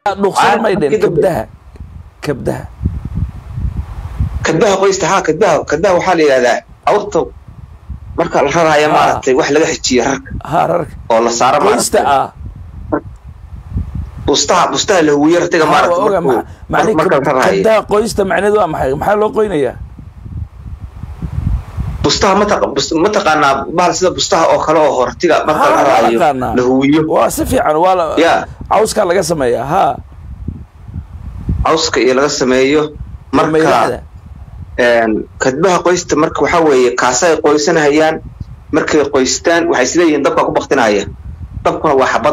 dhuuqsada may dheen Markii dambe- kabdaha kabdaha kadbaha qoysta ha kadbaha kadbaha waxaa la yidhahdaa awrta marka la raraya Ah. maaragtay wax laga xejiyo rarka ha rarka oo la saaro qoysta maaragtay ah bustaha bustaha la huwiyo ratiga Ha, maaragtay waa oga markuu- ma- macni marka la kab- rarayo kabdaha qoysta macneedu waa maxay maxaa loo qoynayaa bustaha mataqa bus- mataqaanaa bahal sida bustaha oo kale oo hortiga marka Ha, la waa rarayo aqaanaa. la huwiyo waa si fiican waa la Ya. cawskaa laga sameeyaa ha cawska iyo laga sameeyo marka maylaada een, kadbaha qoysta marka waxaa weeye kaasa ay qoysanahayaan markay qoystaan waxay isleeyihiin dabkaa ku baktinaya dabkuna waa xabad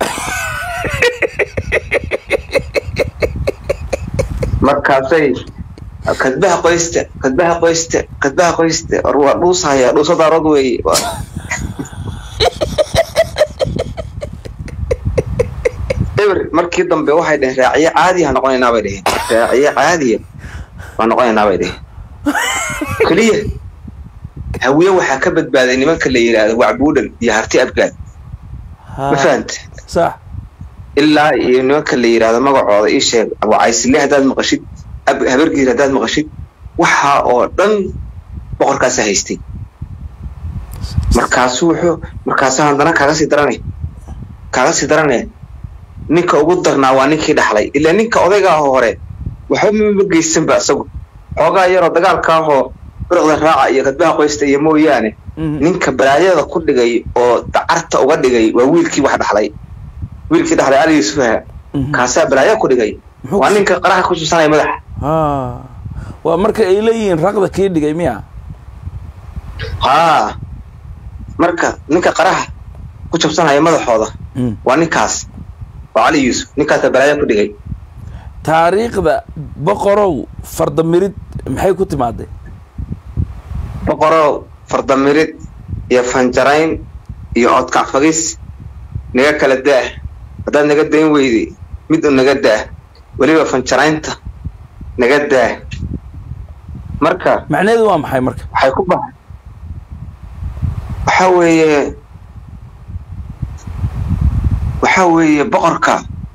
markaasay kadbaha qoysta kadbaha qoysta kadbaha qoysta war waa dhuusahaya dhuusadaarod weeye Waa- eber markii dambe waxay dheheen raaciye caadiya noqonaynaa bay dheheen raaciye caadiya waa noqonaynaa bay dheheen keliya hawiye waxaa ka badbaaday nimanka la yidhaahdo wacbuudhan iyo harti abgaad Ha. ma fahanta sax ilaa iyo nimanka la yidhaahdo magacooda ii sheeg wacaysile haddaad maqashid ab habargiir haddaad maqashid waxaa oo dhan boqorkaasa haystay markaasu wuxuu markaasu haddana kaaga sii darane kaaga sii darane ninka ugu darnaa waa ninkii dhaxlay ilaa ninka odayga ah hore waxba mama geysanba isagu xoogaa yaroo dagaalka ahoo birqda raaca iyo kadbaha qoysta iyo mooyaane Mhm. ninka balaayada ku dhigay oo dacarta uga dhigay waa wiilkii wax dhaxlay wiilkii dhaxlay ali yuusufaha Mhm. kaasaa balaaya ku dhigay Muxuu waa ku- ninka qaraha ku subsanaya madaxa ha waa marka ay leeyihiin raqda kii dhigay miya haa marka ninka qaraha ku jabsanaya madaxooda Mm. waa ninkaas waa cali yuusuf ninkaasa balaaya ku dhigay taariikhda boqorow fardamirid maxay ku timaaday boqorow fardamirid iyo fanjarayn iyo odkac fagis naga kala daah haddaad naga dayn weyday mid u naga daah weliba fanjaraynta naga daah marka macnaheedu waa maxay marka waxay ku bahay waxaa weeye waxaa weeye boqorka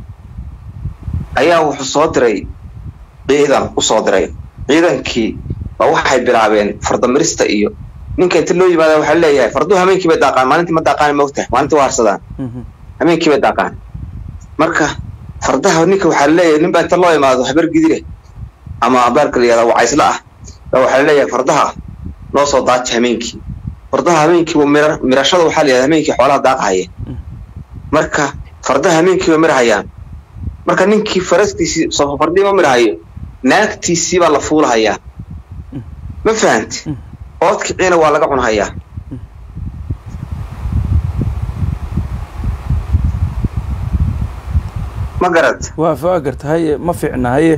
ayaa wuxuu soo diray ciidan u soo diray ciidankii baa waxay bilaabeen fardamirista iyo ninka inta loo yimaada waxaa leeyahay farduhu hameenkii bay daaqaan maalintii ma daaqaan moogtahay maalintii waa harsadaan Mhm. hameenkii bay daaqaan marka fardaha ninka waxaa leeyahay nin baa inta loo imaado habar gidire ama abaarka la yihahda wacaysla ah baa waxaa leeyahay fardaha noo soo daaja hameenkii fardaha hameenkii waa mira mirashada waxaa la yihahda hameenkii xoolaha daaqahaya marka fardaha hameenkii way mirahayaan marka ninkii farastiisii soo fardii ma mirahayo naagtiisii baa la fuulahayaa ma fahanti oodkiciina waa laga cunahayaa ma garad waa faagarta haye ma fiicna haye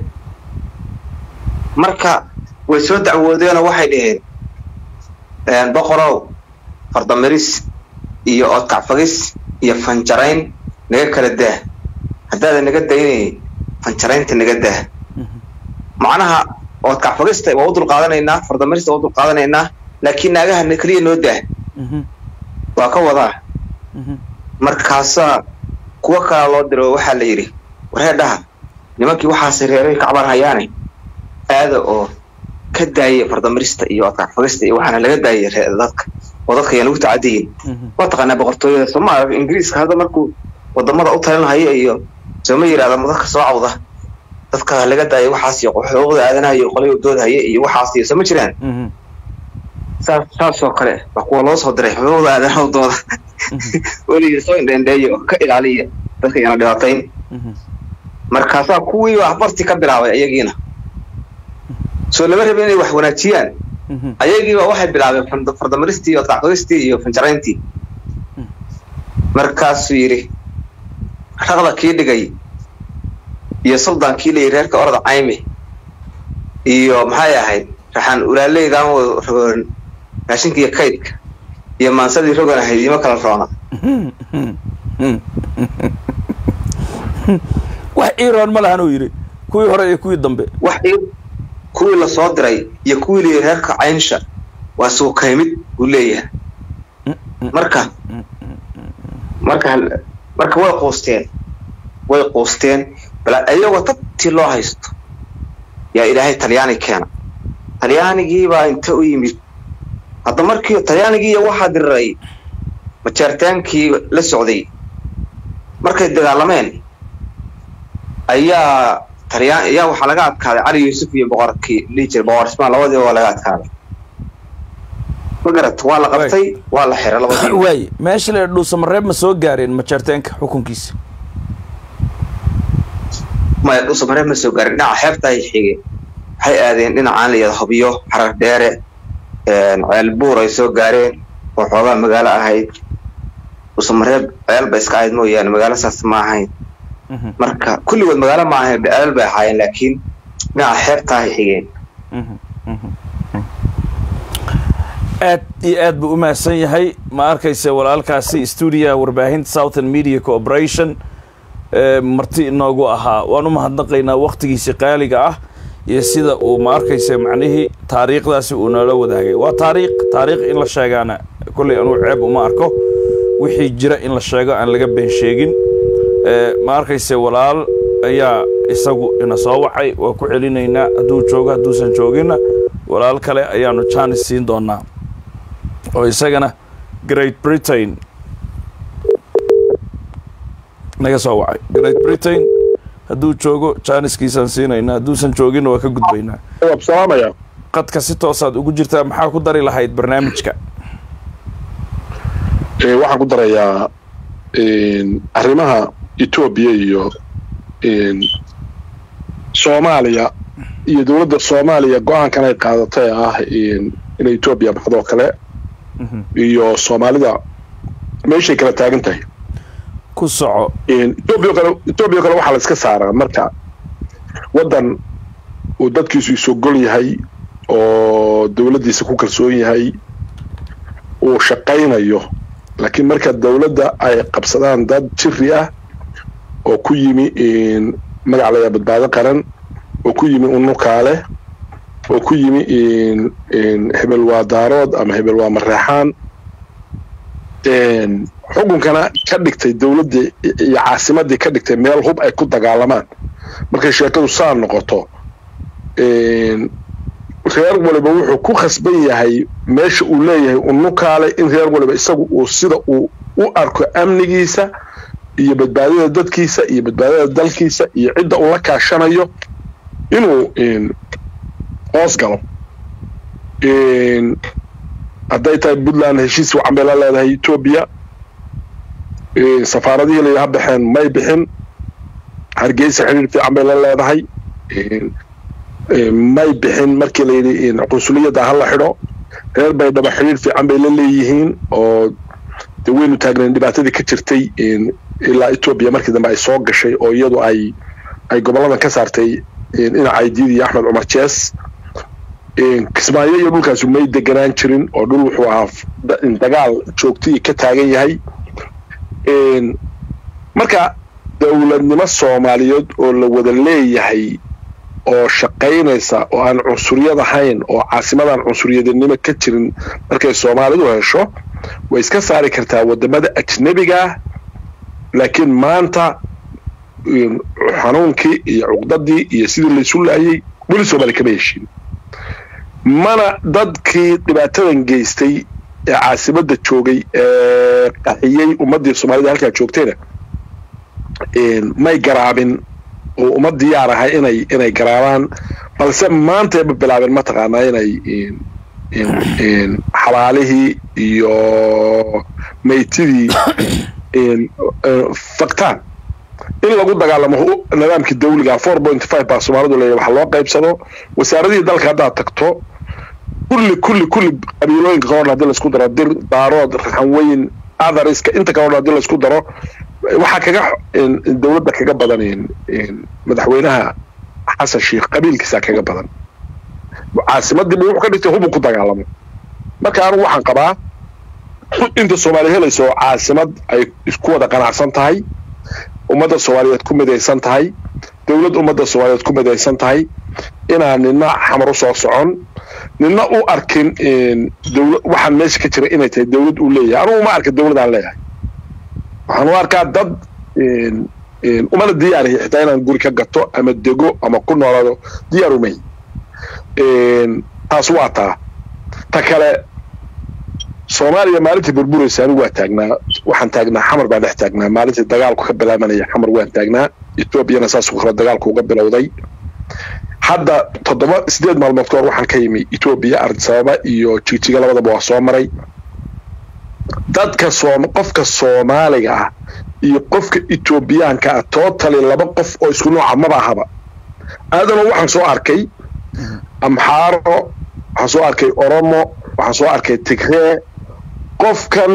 marka way soo dacwoodeenoo waxay dhaheen boqorow fardamiris iyo oodkacfagis iyo fanjarayn naga kala daah haddaadan naga daynaynin fanjaraynta naga daah macnaha oodkacfagista waa u dulqaadanaynaa fardamirista waa u dulqaadanaynaa laakiin naagaha keliya noo daah Mhm. waa ka wadaa Mhm. markaasaa kuwo kalaa loo diro oo waxaa la yidhi waree dhaha nimankii waxaase reeray kacbaan hayaane aada oo ka daaya fardamirista iyo adkacfagista iyo waxaana laga daayay ree- dadka oo dadka ayaan ugu tacadiyin Mhm. waa taqaanaa boqortooyada soomaaliya ingiriiska hadda markuu wadamada u talinhaya iyo sooma yidhahda dadka soo cawda dadka laga daaya waxaas iyo xuquuqda aadanaha iyo qolay doodhaya iyo waxaas iyo sooma jiraan Mhm. saas saasoo kale waa kuwa loo soo diray xuquuqda aadanaha dooda weligii soo indhendheeya oo ka ilaaliya dadka yana dhibaatayn Mhm. markaasaa kuwii wax barti ka bilaabay ayagiina soo lama rabin inay wax wanaajiyaan Mhm. ayagiiba waxay bilaabeen fand- fardamaristii iyo adkacfadistii iyo fanjarayntii markaasuu yidhi raqda kii dhigay iyo suldan kii layidhi reerka orada caymi iyo maxay ahayd raxaan ulaaleydan rogoon raashinka iyo kaydka iyo maansadii rogan ahayd ima kala roona wax iiroon ma lahan uu yidhi kuwii hore iyo kuwii dambe wax i- kuwii la soo diray iyo kuwii layidhi reerka caynsha waa suukaymid buu leeyahay marka marka hal- marka way quusteen way quusteen bal iyagoo tabtii loo haysto yaa ilaahay talyaani keena talyaanigiibaa inta u yimid hadda markii talyaanigiiya waxaa diriray majeertaankii la socday markay dagaalameen ayaa talyaan ayaa waxaa laga adkaaday cali yuusuf iyo boqorkii dhihi jiray boqor ismaan labadiiba waa laga adkaaday ma garat waa la qabtay waa la xiray labadiiba waay meesha la dhuusamareeb ma soo gaareen majeerteenka xukunkiisa maya dhuusamareeb ma soo gaarin dhinaca xeebta ay xigeen waxay aadeen dhinacaan la yada hobyo xarar dheere ceelbuur ay soo gaareen oo xoogaa magaalo ahayd dhuusamareeb ceel ba iska ahayd mooyaane magaalo saas ma ahayn marka kulligood magaalo ma ahayn ceel bay ahaayeen laakiin dhinaca xeebta ay xigeen aad iyo aad buu u mahadsan yahay ma arkayse walaalkaasi stuudiyaha warbaahinta southern media corporation marti inoogu ahaa waan u mahadnaqaynaa waktigiisi qaaliga ah iyo sida uu ma arkayse macnihii taariikhdaasi uu noola wadaagay waa taariikh taariikh in la sheegaana kolley anuu ceeb uma arko wixii jira in la sheego aan laga been sheegin ma arkayse walaal ayaa isagu ina soo wacay waa ku celinaynaa hadduu joogo hadduusan jooginna walaal kale ayaanu jaanis siin doonaa oo isagana great britain naga soo wacay great britain hadduu joogo jaaniskiisaan siinaynaa hadduusan jooginna waa ka gudbaynaa salaamaya qadka si toosaad ugu jirtaa maxaa ku dari lahayd barnaamijka waxaan ku darayaa arrimaha etoobiya iyo soomaaliya iyo dowladda soomaaliya go-aankan ay qaadatay ah inay etoobiya baxdo kale iyo soomaalida meeshay kala taagan tahay ku soco etoobiya kale etoobiya kale waxaa la iska saaraa marka waddan uu dadkiisu isogol yahay oo dowladdiisa ku kalsoon yahay uu shaqaynayo laakiin marka dowladda ay qabsadaan dad jiri ah oo ku yimi magac layaa badbaado qaran oo ku yimi unukaale oo ku yimi hebel waa daarood ama hebel waa mareexaan xukunkana ka dhigtay dowladdii iyo caasimaddii ka dhigtay meel hub ay ku dagaalamaan markay sheekadu saa noqoto reer waliba wuxuu ku khasban yahay meesha uu leeyahay unukaale in reer waliba isagu uu sida uu u arko amnigiisa iyo badbaadada dadkiisa iyo badbaadada dalkiisa iyo cidda uu la kaashanayo inuu hoos galo hadday tahay puntland heshiis wacan bay la leedahay etoobiya safaaradihii la ha baxeen may bixin hargeysa xidhiir fiican bay la leedahay may bixin markii la yidhi qunsuliyadda ha la xidho reer baydhaba xidhiir fiican bay la leeyihiin oo de waynu taagnayn dhibaatadii ka jirtay ilaa etoobiya markii dambe ay soo gashay oo iyadu ay ay goboladan ka saartay dhinaca aydiid iyo axmed cumar jees kismaayo iyo dhulkaasu may deganaan jirin oo dhul wuxuu ahaa dagaal joogtii ka taagan yahay marka dowladnimo soomaaliyeed oo la wada leeyahay oo shaqaynaysa oo aan cunsuriyad ahayn oo caasimadaan cunsuriyadnimo ka jirin markay soomaalidu hesho way iska saari kartaa wadamada ajnebigaah laakiin maanta xanuunkii iyo cuqdadii iyo sidii laysu laayay weli soomaaliya kama heshiin mana dadkii dhibaatadan geystay ee caasimadda joogay ee qaxiyey ummaddii soomaalida halkaa joogtayna may garaabin oo uma diyaar ahay inay inay garaabaan balse maantayba bilaabeen mataqaanaa inay xabaalihii iyo maytidii faktaan in lagu dagaalamo nidaamkii dawliga four point five baa soomaalidu leeyahy waxa loo qaybsado wasaaradihii dalka haddaad tagto kulli kulli kulli qabiilooyinka kaloo dhan hadii laisku daro dir daarood raxanweyn athariska inta kaloo dhan hadii laisku daro waxaa kaga dowladda kaga badan madaxweynaha xasan sheikh qabiilkiisaa kaga badan caasimadiiba wuxuu ka dhigtay hubu ku dagaalamo marka anigu waxaan qabaa inta soomaaliya helayso caasimad ay isku wada qanacsan tahay ummadda soomaaliyeed ku midaysan tahay dowlad ummadda soomaaliyeed ku midaysan tahay inaan nina xamar u soo socon nina u arkin dowla waxaan meesha ka jira inay tahay dowlad uu leeyahay anugu ma arka dowladaan leeyahay waxaan u arkaa dad umana diyaarihi xitaa inaan guri ka gato ama dego ama ku noolaado diyaar umay taas waa taa ta kale soomaaliya maalintii burburaysa anigu waa taagnaa waxaan taagnaa xamar baan dhex taagnaa maalintii dagaalku ka bilaabanaya xamar waan taagnaa etoobiyana saasuu kale dagaalku uga bilowday hadda toddoba sideed maalmood ka hor waxaan ka yimi etoobiya ardisababa iyo jigjiga labadaba waa soo maray dadka soom qofka soomaaliga ah iyo qofka etoobiyaanka ah totally laba qof oo isku nooca maba ahaba aadana waxaan soo arkay amxaaro waxaan soo arkay oromo waxaan soo arkay tigree qofkan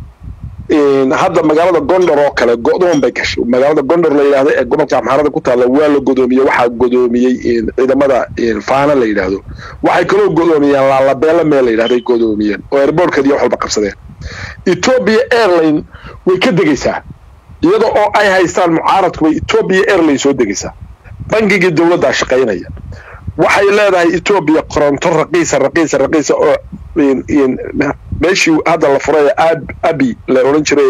hadda magaalada gondor oo kale go'doon bay gashay magaalada gondor la yidhahdo ee gobolka amxaarada ku taalla waa la godoomiyey waxaa godoomiyey ciidamada faana la yidhaahdo waxay kaloo godoomiyeen laalabeela meel la yidhahdo ay godoomiyeen oo airbortkeed iyo wax walba qabsadeen ethiopia airline way ka degaysaa iyada oo ay haystaan mucaaradku bay ethiopia airline soo degaysaa bangigii dowladdaa shaqaynaya waxay leedahay etoobiya koronto raqiisa raqiisa raqiisa oo meeshii hadda la furay abi la odhan jiray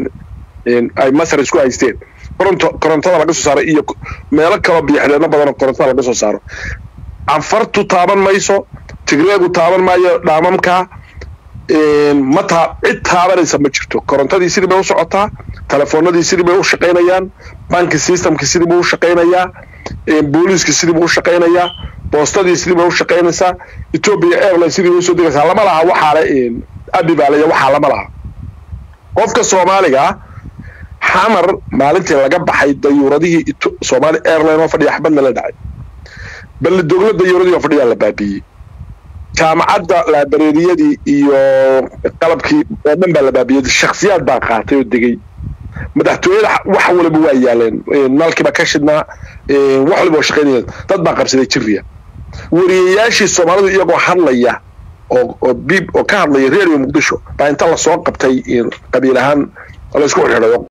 ay masar isku haysteen koronto korontada laga soo saaray iyo meelo kaloo biyoxidheeno badanoo korontada laga soo saaro canfartu taaban mayso tigreegu taaban maayo dhaamamka ma taa cid taabanaysa ma jirto korontadii sidii bay u socotaa telefoonadii sidii bay u shaqaynayaan banki systemki sidii buu u shaqaynayaa booliiskii sidii buu u shaqaynayaa boostadii sidii bay u shaqaynaysaa ethiopia airline sidii bay usoo degaysaa lama laha waxaale abi baa leeya waxaa lama laha qofka soomaaliga ah xamar maalintii laga baxay dayuuradihii soomaali airline oo fadhiya xabadna la dhacay balle dogla dayuuradii oo fadhiyaa la baabiiyey jaamacadda laabareeriyadii iyo qalabkii oo dhan baa la baabiyey shaksiyaad baa qaatay oo degay madaxtooyada wax waliba waa yaaleen nalkiiba ka shidnaa wax waliba waa shaqaynayeen dad baa qabsaday jiriya wariyayaashii soomaalidu iyagoo hadlaya oo oo bib oo ka hadlaya reeriyo muqdisho baa inta lasoo qabtay qabiil ahaan laysku xidhiidhay